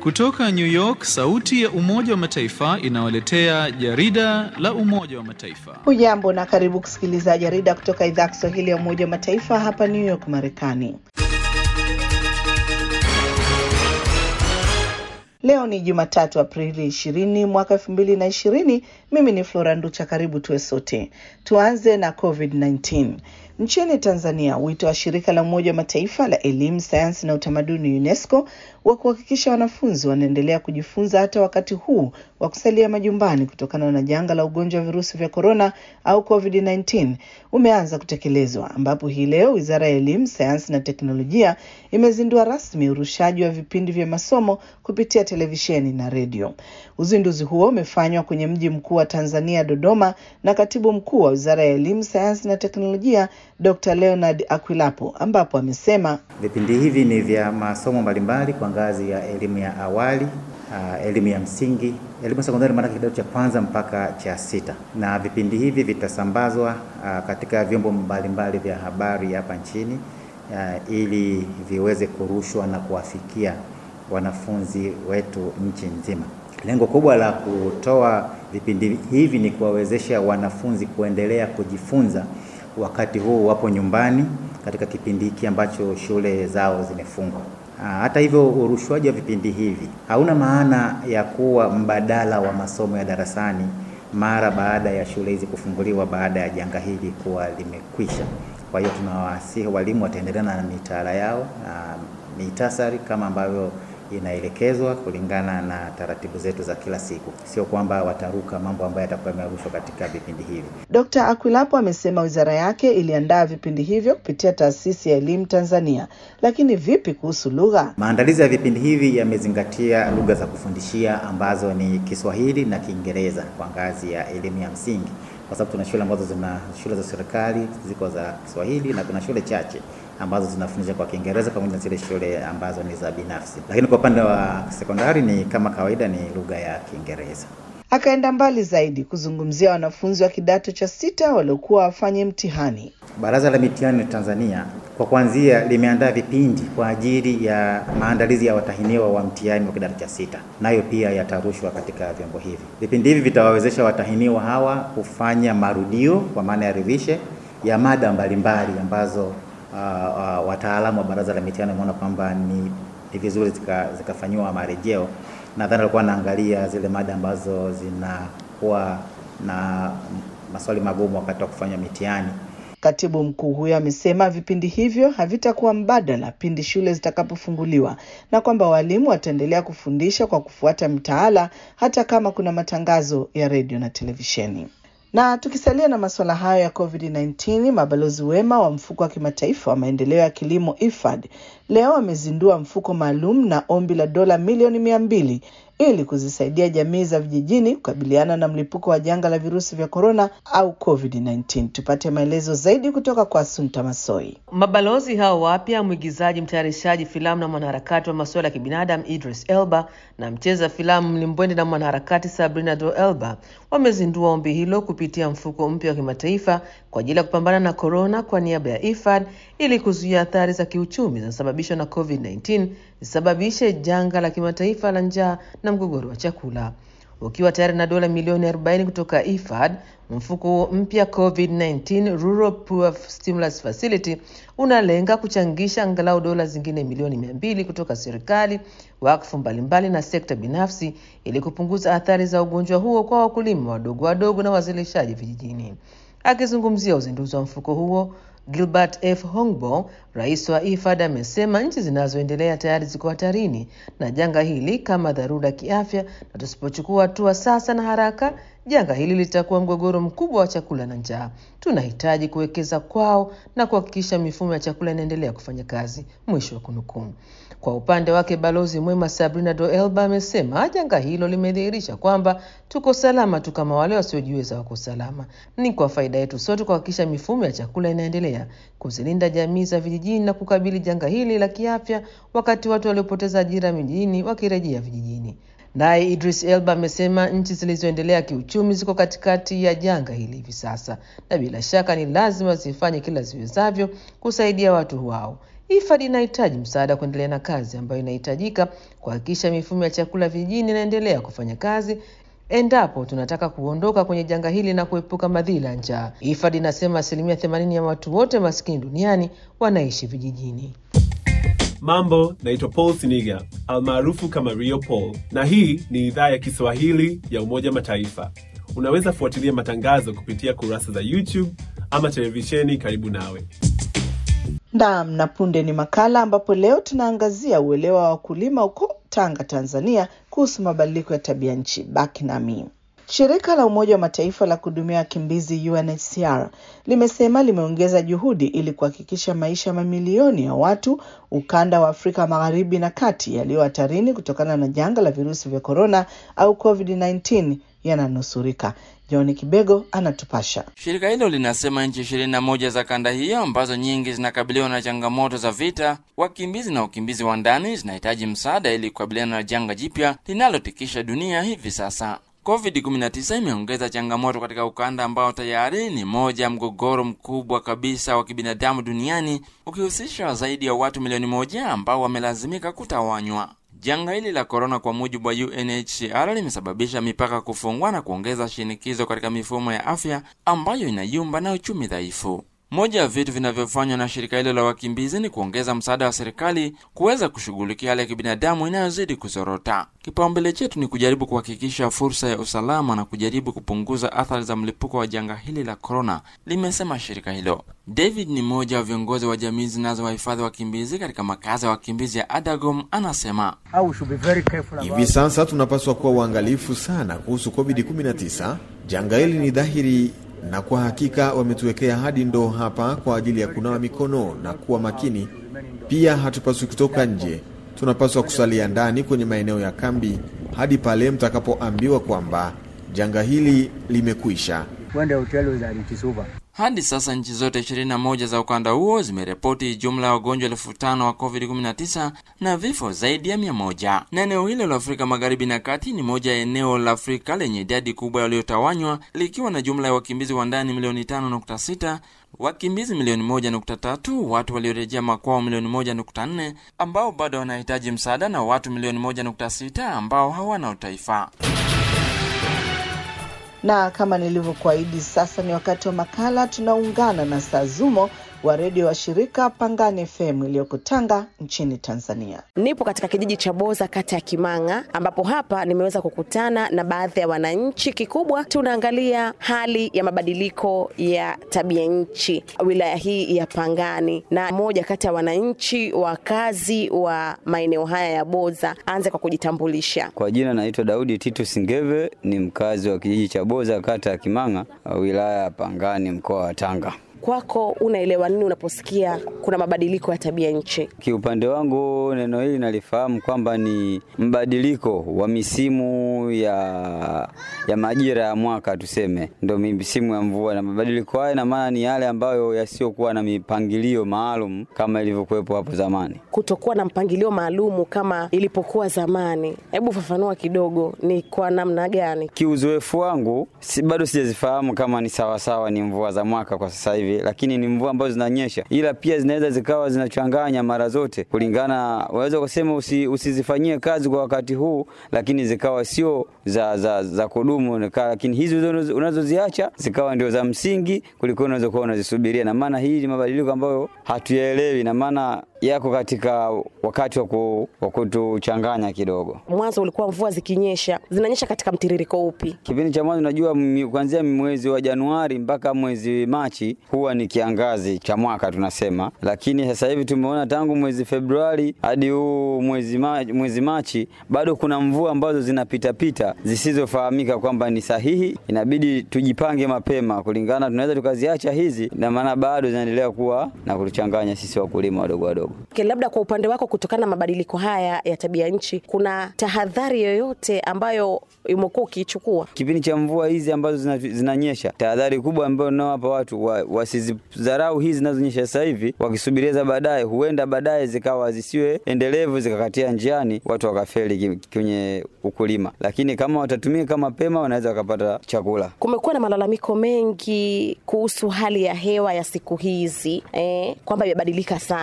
Kutoka New York, sauti ya Umoja wa Mataifa inawaletea jarida la Umoja wa Mataifa. Hujambo na karibu kusikiliza jarida kutoka idhaa ya Kiswahili ya Umoja wa Mataifa hapa New York, Marekani. Leo ni Jumatatu, Aprili ishirini mwaka elfu mbili na ishirini. Mimi ni Flora Nducha, karibu tuwe sote. Tuanze na COVID-19. Nchini Tanzania, wito wa shirika la Umoja wa Mataifa la elimu, sayansi na utamaduni UNESCO wa kuhakikisha wanafunzi wanaendelea kujifunza hata wakati huu wa kusalia majumbani kutokana na janga la ugonjwa wa virusi vya korona au COVID-19 umeanza kutekelezwa, ambapo hii leo Wizara ya Elimu, Sayansi na Teknolojia imezindua rasmi urushaji wa vipindi vya masomo kupitia televisheni na redio. Uzinduzi huo umefanywa kwenye mji mkuu wa Tanzania, Dodoma, na katibu mkuu wa Wizara ya Elimu, Sayansi na Teknolojia Dr. Leonard Akwilapo, ambapo amesema vipindi hivi ni vya masomo mbalimbali kwa ngazi ya elimu ya awali, uh, elimu ya msingi, elimu ya sekondari, maana kidato cha kwanza mpaka cha sita, na vipindi hivi vitasambazwa uh, katika vyombo mbalimbali vya habari hapa nchini uh, ili viweze kurushwa na kuwafikia wanafunzi wetu nchi nzima. Lengo kubwa la kutoa vipindi hivi ni kuwawezesha wanafunzi kuendelea kujifunza wakati huu wapo nyumbani katika kipindi hiki ambacho shule zao zimefungwa. Hata hivyo, urushwaji wa vipindi hivi hauna maana ya kuwa mbadala wa masomo ya darasani mara baada ya shule hizi kufunguliwa baada ya janga hili kuwa limekwisha. Kwa hiyo tunawasihi walimu wataendelea na mitaala yao na mitasari kama ambavyo inaelekezwa kulingana na taratibu zetu za kila siku, sio kwamba wataruka mambo ambayo yatakuwa yamerushwa katika vipindi hivi. Dkt. Akwilapo amesema wizara yake iliandaa vipindi hivyo kupitia Taasisi ya Elimu Tanzania. Lakini vipi kuhusu lugha? Maandalizi ya vipindi hivi yamezingatia lugha za kufundishia ambazo ni Kiswahili na Kiingereza kwa ngazi ya elimu ya msingi, kwa sababu tuna shule ambazo zina shule za serikali ziko za Kiswahili na kuna shule chache ambazo zinafundisha kwa Kiingereza pamoja na zile shule ambazo ni za binafsi, lakini kwa upande wa sekondari ni kama kawaida ni lugha ya Kiingereza. Akaenda mbali zaidi kuzungumzia wanafunzi wa kidato cha sita waliokuwa wafanye mtihani. Baraza la Mitihani Tanzania kwa kuanzia limeandaa vipindi kwa ajili ya maandalizi ya watahiniwa wa mtihani wa kidato cha sita, nayo pia yatarushwa katika vyombo hivi. Vipindi hivi vitawawezesha watahiniwa hawa kufanya marudio kwa maana ya revision ya mada mbalimbali ambazo Uh, uh, wataalamu wa baraza la mitihani wameona kwamba ni, ni vizuri zikafanyiwa zika marejeo. Nadhani alikuwa anaangalia zile mada ambazo zinakuwa na maswali magumu wakati wa kufanya mitihani. Katibu mkuu huyo amesema vipindi hivyo havitakuwa mbadala pindi shule zitakapofunguliwa na kwamba walimu wataendelea kufundisha kwa kufuata mtaala hata kama kuna matangazo ya redio na televisheni. Na tukisalia na masuala hayo ya COVID-19, mabalozi wema wa mfuko wa kimataifa wa maendeleo ya kilimo IFAD leo wamezindua mfuko maalum na ombi la dola milioni mia mbili ili kuzisaidia jamii za vijijini kukabiliana na mlipuko wa janga la virusi vya korona au COVID-19. Tupate maelezo zaidi kutoka kwa Sunta Masoi. Mabalozi hao wapya, mwigizaji, mtayarishaji filamu na mwanaharakati wa masuala ya kibinadamu Idris Elba na mcheza filamu mlimbwende na mwanaharakati Sabrina Do Elba wamezindua ombi hilo kupitia mfuko mpya wa kimataifa kwa ajili ya kupambana na korona kwa niaba ya IFAD ili kuzuia athari za kiuchumi zinazosababishwa na COVID-19 zisababishe janga la kimataifa la njaa na mgogoro wa chakula. Ukiwa tayari na dola milioni 40 kutoka IFAD, mfuko huo mpya COVID-19 Rural Poor Stimulus Facility unalenga kuchangisha angalau dola zingine milioni 200 kutoka serikali, wakfu mbalimbali na sekta binafsi ili kupunguza athari za ugonjwa huo kwa wakulima wadogo wadogo na wazalishaji vijijini. Akizungumzia uzinduzi wa mfuko huo Gilbert F. Hongbo, rais wa IFAD, amesema nchi zinazoendelea tayari ziko hatarini na janga hili kama dharura ya kiafya, na tusipochukua hatua sasa na haraka, janga hili litakuwa mgogoro mkubwa wa chakula na njaa. Tunahitaji kuwekeza kwao na kuhakikisha mifumo ya chakula inaendelea kufanya kazi. Mwisho wa kunukuu. Kwa upande wake balozi mwema Sabrina Do Elba amesema janga hilo limedhihirisha kwamba tuko salama tu kama wale wasiojiweza wako salama. Ni kwa faida yetu sote kuhakikisha mifumo ya chakula inaendelea kuzilinda jamii za vijijini na kukabili janga hili la kiafya, wakati watu waliopoteza ajira mijini wakirejea vijijini. Naye Idris Elba amesema nchi zilizoendelea kiuchumi ziko katikati ya janga hili hivi sasa, na bila shaka ni lazima zifanye kila ziwezavyo kusaidia watu wao. IFAD inahitaji msaada kuendelea na kazi ambayo inahitajika kuhakikisha mifumo ya chakula vijijini inaendelea kufanya kazi endapo tunataka kuondoka kwenye janga hili na kuepuka madhila ya njaa. IFAD inasema asilimia themanini ya watu wote maskini duniani wanaishi vijijini. Mambo, naitwa Paul Siniga almaarufu kama Rio Paul, na hii ni idhaa ya Kiswahili ya Umoja Mataifa. Unaweza fuatilia matangazo kupitia kurasa za YouTube ama televisheni karibu nawe. Naam, na punde ni makala ambapo leo tunaangazia uelewa wa wakulima huko Tanga, Tanzania kuhusu mabadiliko ya tabia nchi. Baki nami. Shirika la Umoja wa Mataifa la kuhudumia wakimbizi UNHCR limesema limeongeza juhudi ili kuhakikisha maisha ya mamilioni ya watu ukanda wa Afrika Magharibi na Kati yaliyo hatarini kutokana na janga la virusi vya korona au COVID-19 yananusurika. John Kibego anatupasha. Shirika hilo linasema nchi ishirini na moja za kanda hiyo ambazo nyingi zinakabiliwa na changamoto za vita, wakimbizi na ukimbizi wa ndani zinahitaji msaada ili kukabiliana na janga jipya linalotikisha dunia hivi sasa. COVID-19 imeongeza changamoto katika ukanda ambao tayari ni moja ya mgogoro mkubwa kabisa wa kibinadamu duniani ukihusisha zaidi ya watu milioni moja ambao wamelazimika kutawanywa. Janga hili la korona, kwa mujibu wa UNHCR, limesababisha mipaka kufungwa na kuongeza shinikizo katika mifumo ya afya ambayo inayumba na uchumi dhaifu. Moja ya vitu vinavyofanywa na shirika hilo la wakimbizi ni kuongeza msaada wa serikali kuweza kushughulikia hali ya kibinadamu inayozidi kuzorota. Kipaumbele chetu ni kujaribu kuhakikisha fursa ya usalama na kujaribu kupunguza athari za mlipuko wa janga hili la korona, limesema shirika hilo. David ni mmoja wa viongozi wa jamii zinazowahifadhi wakimbizi katika makazi ya wakimbizi ya Adagom, anasema hivi sasa tunapaswa kuwa uangalifu sana kuhusu COVID-19. Janga hili ni dhahiri na kwa hakika wametuwekea hadi ndoo hapa kwa ajili ya kunawa mikono na kuwa makini. Pia hatupaswi kutoka nje, tunapaswa kusalia ndani kwenye maeneo ya kambi hadi pale mtakapoambiwa kwamba janga hili limekwisha. Hadi sasa nchi zote 21 za ukanda huo zimeripoti jumla ya wagonjwa elfu tano wa COVID-19 na vifo zaidi ya mia moja. Na eneo hilo la Afrika Magharibi na Kati ni moja ya eneo la Afrika lenye idadi kubwa waliotawanywa likiwa na jumla ya wakimbizi wa ndani milioni 5.6, wakimbizi milioni 1.3, watu waliorejea makwao milioni 1.4 ambao bado wanahitaji msaada na watu milioni 1.6 ambao hawana utaifa na kama nilivyokuahidi, sasa ni wakati wa makala. Tunaungana na Sazumo wa redio wa shirika Pangani FM iliyoko Tanga nchini Tanzania. Nipo katika kijiji cha Boza kata ya Kimang'a, ambapo hapa nimeweza kukutana na baadhi ya wananchi. Kikubwa tunaangalia hali ya mabadiliko ya tabia nchi wilaya hii ya Pangani, na mmoja kati ya wananchi wakazi wa maeneo haya ya Boza anze kwa kujitambulisha. Kwa jina naitwa Daudi Titu Singeve, ni mkazi wa kijiji cha Boza kata ya Kimang'a wilaya ya Pangani mkoa wa Tanga. Kwako unaelewa nini unaposikia kuna mabadiliko ya tabia nchi? Kiupande wangu neno hili nalifahamu kwamba ni mbadiliko wa misimu ya ya majira ya mwaka, tuseme ndio misimu ya mvua, na mabadiliko haya na maana ni yale ambayo yasiokuwa na mipangilio maalum kama ilivyokuwepo hapo zamani. Kutokuwa na mpangilio maalumu kama ilipokuwa zamani, hebu fafanua kidogo, ni kwa namna gani? Kiuzoefu wangu si, bado sijazifahamu kama ni sawasawa ni mvua za mwaka kwa sasa hivi lakini ni mvua ambazo zinanyesha, ila pia zinaweza zikawa zinachanganya mara zote, kulingana unaweza kusema usi, usizifanyie kazi kwa wakati huu, lakini zikawa sio za, za, za kudumu, lakini hizi unazoziacha zikawa ndio za msingi kuliko unaweza kuwa unazisubiria. Na maana hii ni mabadiliko ambayo hatuyaelewi, na maana yako katika wakati wa kutuchanganya kidogo. Mwanzo ulikuwa mvua zikinyesha, zinanyesha katika mtiririko upi? Kipindi cha mwanzo, unajua kuanzia mwezi wa Januari mpaka mwezi Machi huwa ni kiangazi cha mwaka tunasema, lakini sasa hivi tumeona tangu mwezi Februari hadi huu mwezi, ma, mwezi Machi bado kuna mvua ambazo zinapitapita zisizofahamika kwamba ni sahihi. Inabidi tujipange mapema kulingana, tunaweza tukaziacha hizi, na maana bado zinaendelea kuwa na kutuchanganya sisi wakulima wadogo wadogo. Labda kwa upande wako, kutokana na mabadiliko haya ya tabia nchi, kuna tahadhari yoyote ambayo umekuwa ukiichukua kipindi cha mvua hizi ambazo zinanyesha? Tahadhari kubwa ambayo nawapa watu wa, wasizidharau hizi zinazonyesha sasa hivi, wakisubiria za baadaye, huenda baadaye zikawa zisiwe endelevu, zikakatia njiani, watu wakafeli kwenye ukulima. Lakini kama watatumika mapema, wanaweza wakapata chakula. Kumekuwa na malalamiko mengi kuhusu hali ya hewa ya siku hizi eh, kwamba imebadilika sana. Kwako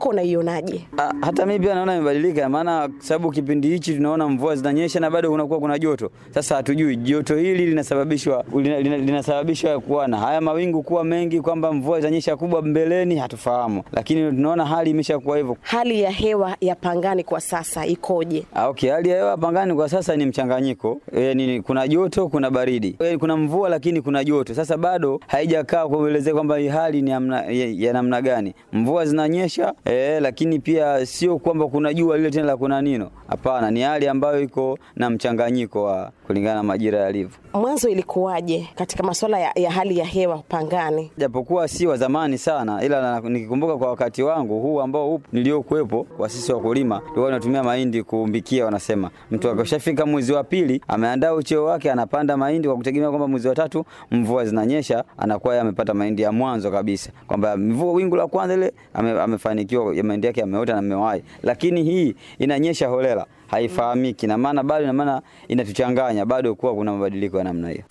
kwako unaionaje? Ah, hata mimi pia naona imebadilika, maana sababu kipindi hichi tunaona mvua zinanyesha na bado kunakuwa kuna joto. Sasa hatujui joto hili linasababishwa lina, lina, linasababishwa kuwa na haya mawingu kuwa mengi, kwamba mvua itanyesha kubwa mbeleni, hatufahamu, lakini tunaona hali imeshakuwa hivyo. Hali ya hewa ya Pangani kwa sasa ikoje? Ah, okay, hali ya hewa Pangani kwa sasa ni mchanganyiko. E, ni, kuna joto, kuna baridi. E, kuna mvua lakini kuna joto. Sasa bado haijakaa kuelezea kwamba hii hali ni amna, ya, ya namna gani. Mvua zinanyesha e, lakini pia sio kwamba kuna jua lile tena la kuna nino. Hapana, ni hali ambayo iko na mchanganyiko wa kulingana na majira yalivyo. Mwanzo ilikuwaje katika masuala ya, ya hali ya hewa Pangani? Japokuwa si wa zamani sana, ila na, nikikumbuka kwa wakati wangu huu ambao upo niliokuwepo, kwa sisi wakulima tulikuwa tunatumia mahindi kuumbikia. Wanasema mtu akishafika mwezi wa pili ameandaa ucheo wake, anapanda mahindi kwa kutegemea kwamba mwezi wa tatu mvua zinanyesha, anakuwa yeye amepata mahindi ya mwanzo kabisa, kwamba mvua wingu la kwanza ile ame, amefanikiwa mahindi yake yameota na amewahi. Lakini hii inanyesha holela, haifahamiki, na maana bado, na maana inatuchanganya bado, kuwa kuna mabadiliko ya namna hiyo.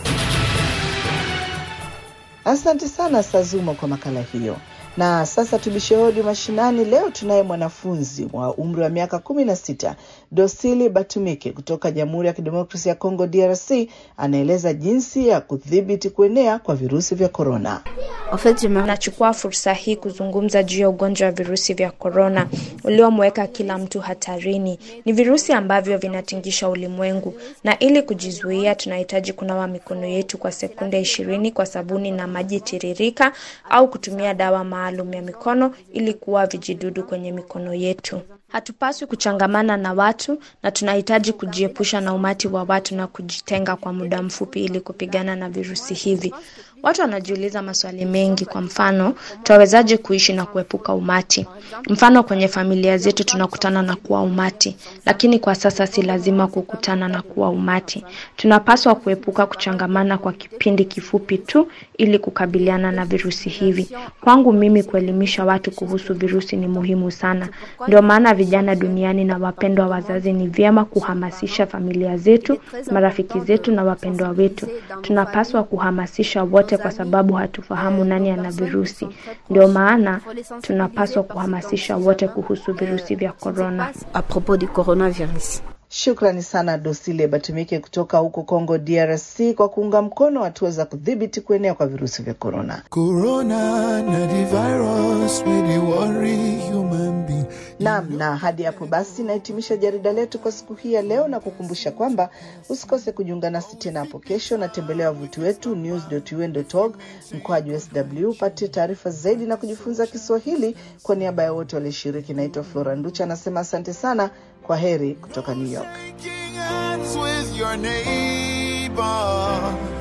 Asante sana Sazuma kwa makala hiyo. Na sasa tubishe hodi mashinani. Leo tunaye mwanafunzi wa umri wa miaka kumi na sita Dosili Batumike kutoka Jamhuri ya Kidemokrasia ya Kongo DRC, anaeleza jinsi ya kudhibiti kuenea kwa virusi vya korona. Nachukua fursa hii kuzungumza juu ya ugonjwa wa virusi vya korona uliomweka kila mtu hatarini. Ni virusi ambavyo vinatingisha ulimwengu, na ili kujizuia, tunahitaji kunawa mikono yetu kwa sekunde ishirini kwa sabuni na maji tiririka, au kutumia dawa maalum ya mikono ili kuua vijidudu kwenye mikono yetu. Hatupaswi kuchangamana na watu na tunahitaji kujiepusha na umati wa watu na kujitenga kwa muda mfupi ili kupigana na virusi hivi. Watu wanajiuliza maswali mengi. Kwa mfano, tutawezaje kuishi na kuepuka umati? Mfano, kwenye familia zetu tunakutana na kuwa umati, lakini kwa sasa si lazima kukutana na kuwa umati. Tunapaswa kuepuka kuchangamana kwa kipindi kifupi tu ili kukabiliana na virusi hivi. Kwangu mimi, kuelimisha watu kuhusu virusi ni muhimu sana. Ndio maana vijana duniani na wapendwa wazazi, ni vyema kuhamasisha familia zetu, marafiki zetu na wapendwa wetu. Tunapaswa kuhamasisha wote kwa sababu hatufahamu nani ana virusi. Ndio maana tunapaswa kuhamasisha wote kuhusu virusi vya korona. Shukrani sana Dosile Batumike kutoka huko Congo DRC kwa kuunga mkono hatua za kudhibiti kuenea kwa virusi vya korona. Naam, na hadi hapo basi nahitimisha jarida letu kwa siku hii ya leo na kukumbusha kwamba usikose kujiunga nasi tena hapo kesho, na tembelea wavuti wetu news.un.org mkoaji sw upate taarifa zaidi na kujifunza Kiswahili. Kwa niaba ya wote walioshiriki, naitwa Flora Nducha anasema asante sana. Kwa heri kutoka New York. with your neighbor.